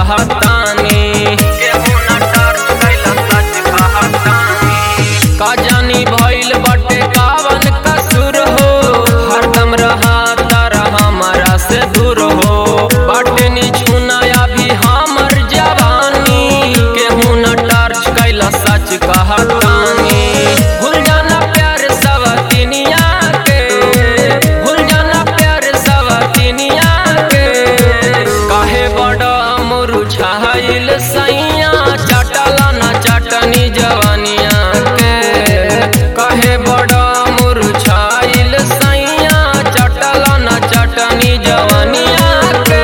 कहतानी केहू न टर्च कैला सच कहतानी का जानी भइल बटे कावन कसूर हो हरदम रहा तारा हमारा से दूर हो बाटे नी छुनाया भी हमर जवानी केहू न टर्च कैला सच कहतानी भूल जाना प्यार सब तिनिया के भूल जाना प्यार सब तिनिया के काहे बड़ा मुरझाइल सैया चटला न चटनी जवानिया के काहे बड़ा मुरझाइल सैया चटला न चटनी जवानिया के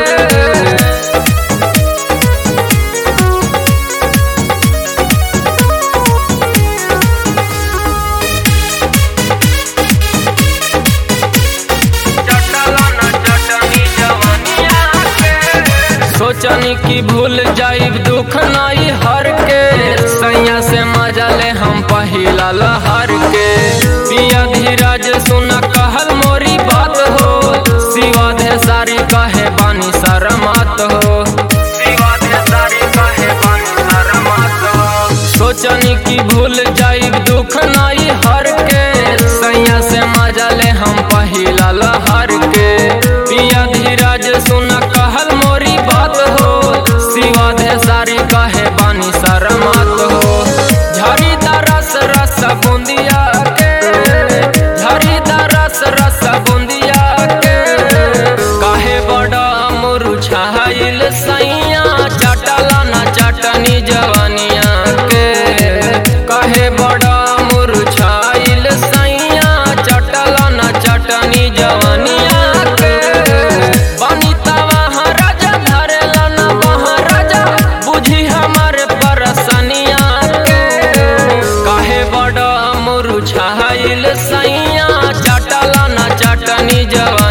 सोचनी की भूल जाइब दुख नाई हर के सैया से मजा ले हम पहिला लहर के पिया धीरज सुन कहल मोरी बात हो सिवा दे सारी कहे बानी शरमात हो सिवा दे सारी कहे बानी शरमात हो सोचनी की भूल जाइब दुख नाई हर के सैया से मजा ले हम पहिला लहर के पिया धीरज सुन कहल मोरी बात हो सिवा दे सारी कहे बानी शरमात हो झरी रस रस बूंदिया के झरी रस रस बूंदिया के काहे बड़ा मुरझाइल सैया चटला न चटनी जवानिया के काहे बड़ा मुरझाइल सैया चटला न चटनी जवानिया के बनी तवा राजा धरेला न महाराजा बुझी हमर परसनिया के काहे बड़ा मुरझाइल सैया चटला न चटनी जवानिया